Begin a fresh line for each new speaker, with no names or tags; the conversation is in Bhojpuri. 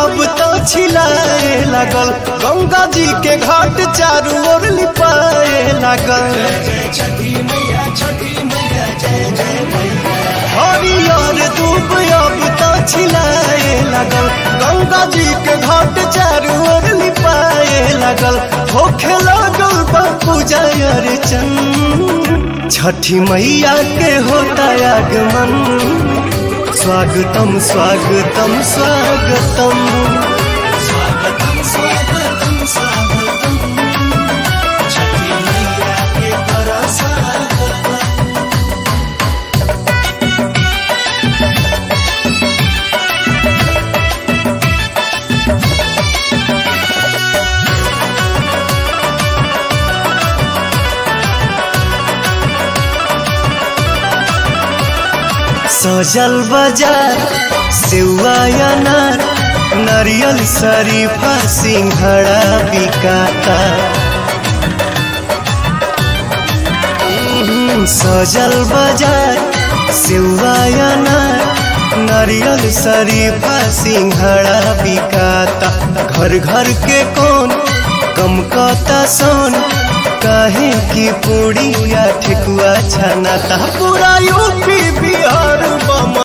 अब तो छिलाए लागल गंगा जी के घाट चारू ओर लिपाए लागल हरियर दूब अब तो छिलाए लागल गंगा जी के घाट चारू ओर लिपाए लागल होखे लागल बापू जय अर्चन छठी मैया के होता आगमन स्वागतम स्वागतम स्वागतम स्वागतम स्वागतम स्वागतम छठी मैया के बड़ा स्वागतम सजल बाजार सेवा अनार नारियल शरीफा सिंघड़ा बिकाता हम्म, सजल बाजार सेवा अनार नारियल शरीफा सिंघड़ा बिकाता घर घर के कौन कम कता सोन काहे की पूड़िया ठेकुआ छनाता पूरा यूपी बिहार बम